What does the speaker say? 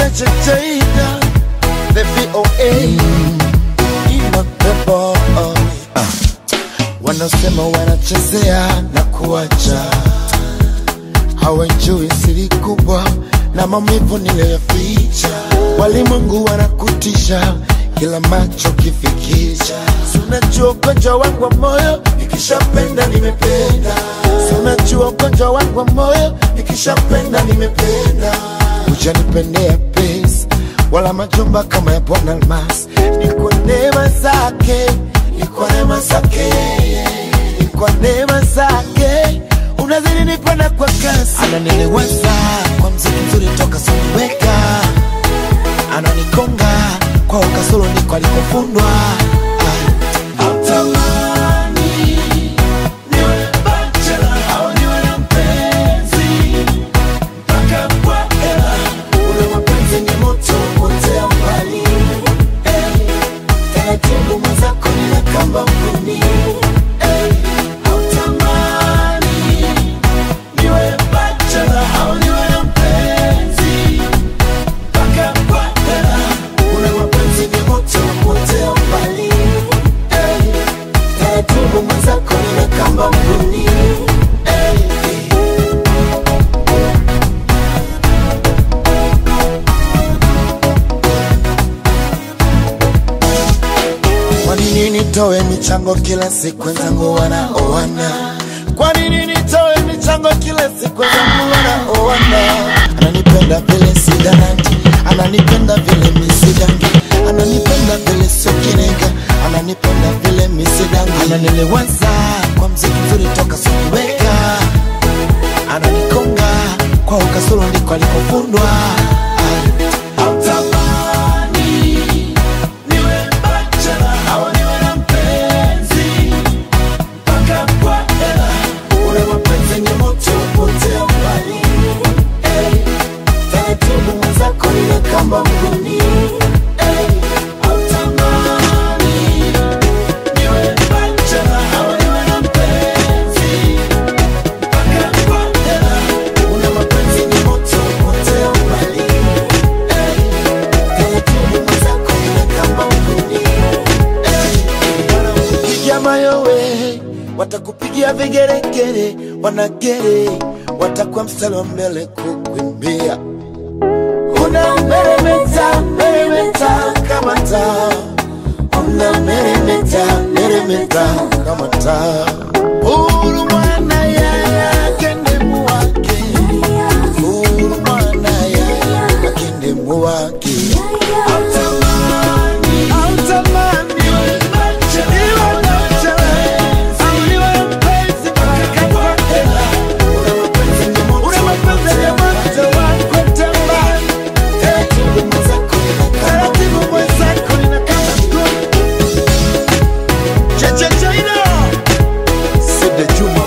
Cheche Cheida, the VOA, Enoch the boy. Wanasema wanachezea na kuacha, hawajui siri kubwa na maumivu niliyoficha. Walimwengu wanakutisha kila macho kifikisha. Si unajua ugonjwa wangu wa moyo, nikishapenda nimependa. Si unajua ugonjwa wangu wa moyo, nikishapenda nimependa. Hujanipendea pesa wala majumba kama ya Bwana Almas, ni kwa neema zake, ni kwa neema zake, ni kwa neema zake unazidi nipenda kwa kasi, ananiliwaza kwa mziki mzuri toka sikuweka, ananikonga kwa ukasoro niko alikofundwa. Ah. Hautamani niwe bachelor au niwe na mpenzi mpaka kwa hela. Ule mapenzi ni moto potea mbali. Eh, taratibu mwenzako nina kamba mguni. Eh, hautamani niwe bachelor au niwe na mpenzi mpaka kwa hela. Ule mapenzi ni moto potea mbali. Eh, taratibu mwenzako nina kamba mguni. Eh, eh. Kwa nini nitoe michango kila siku wenzangu wanaoana? Kwa nini nitoe michango kila siku wenzangu wanaoana? Ananipenda vile sidanandi, ananipenda vile misidangi, ananipenda vile sio kinega, ananipenda vile misidangi, ananiliwaza kwa mziki mzuri toka sikuweka, ananikonga kwa ukasoro ndiko alikofundwa. Ah. Hautamani niwe bachelor au niwe na mpenzi mpaka kwa hela. Ule mapenzi ni moto potea mbali. Eh, taratibu mwenzako nina kamba mguni. Eh, hautamani niwe bachelor au niwe na mpenzi mpaka kwa hela. Ule mapenzi ni moto potea mbali. Eh, taratibu mwenzako nina kamba mguni. Wanakupigia mayowe, watakupigia vigeregere, wanagere, watakuwa mstari wa mbele kukuimbia. Una meremeta, meremeta kama taa, una meremeta, meremeta kama taa. Uhuru mwana yaya kendemu wake, uhuru mwana yaya kendemu wake. Hautamani, hautamani, niwe bachelor, niwe bachelor, au niwe mpenzi mpaka kwa hela. Ule mapenzi ni moto, ule mapenzi ni moto wa kutamani. Taratibu mwenzako nina kama- taratibu mwenzako nina kama mguu. Cha cha China. Side Juma